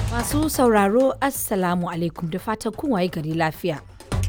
Masu sauraro Assalamu alaikum da fatan kun waye gari lafiya.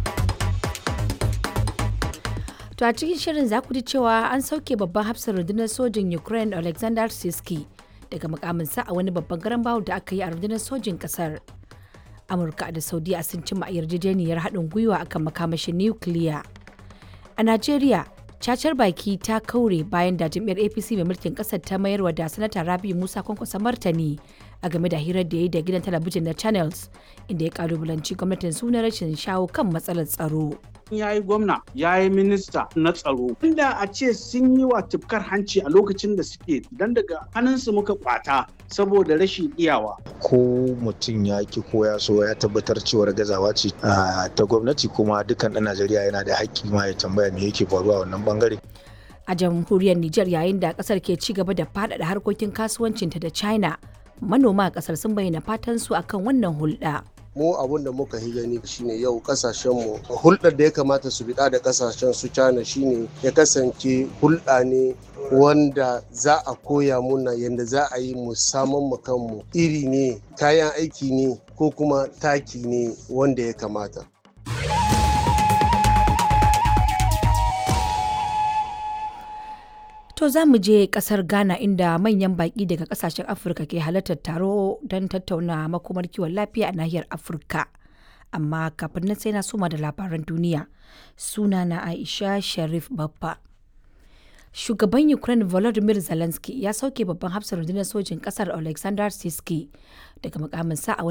To a cikin shirin za ku ji cewa an sauke babban hafsar rundunar sojin Ukraine Alexander Siski daga mukaminsa a wani babban garan bawul da aka yi a rundunar sojin kasar. Amurka da Saudiya sun cimma yarjejeniyar haɗin gwiwa akan makamashin nukiliya. A Najeriya, cacar baki ta kaure bayan da jam'iyyar APC mai mulkin ƙasar ta mayarwa da sanata Rabi Musa kwankwasa martani a game da hirar da ya yi da gidan talabijin na Channels inda ya kalubalanci gwamnatin suna rashin shawo kan matsalar tsaro. ya yi gwamna ya yi minista na tsaro inda a ce sun yi wa tufkar hanci a lokacin da suke dan daga hannunsu muka kwata saboda rashin iyawa ko mutum ya ki ko ya so ya tabbatar cewar gazawa ce ta gwamnati kuma dukkan ɗan najeriya yana da haƙƙi ma ya tambaya me yake faruwa a wannan bangare A jamhuriyar Nijar yayin da kasar ke ci gaba da faɗaɗa harkokin kasuwancinta da China, manoma a kasar sun bayyana fatan su akan wannan hulɗa. mu abun da muka yi gani shine yau kasashenmu hulɗar da ya kamata su biɗa da kasashen su China shine ya kasance hulɗa ne wanda za a koya muna yadda za a yi mu saman mu kanmu iri ne kayan aiki ne ko kuma taki ne wanda ya kamata To za mu je kasar Ghana inda manyan baƙi daga kasashen Afirka ke halartar taro don tattauna makomar kiwon lafiya a nahiyar Afirka. Amma kafin nan sai na suma da labaran duniya. Suna na Aisha Sharif Baffa. Shugaban Ukraine Volodymyr Zelensky ya sauke babban hafsar rundunar sojin kasar Alexander Siski daga mukaminsa a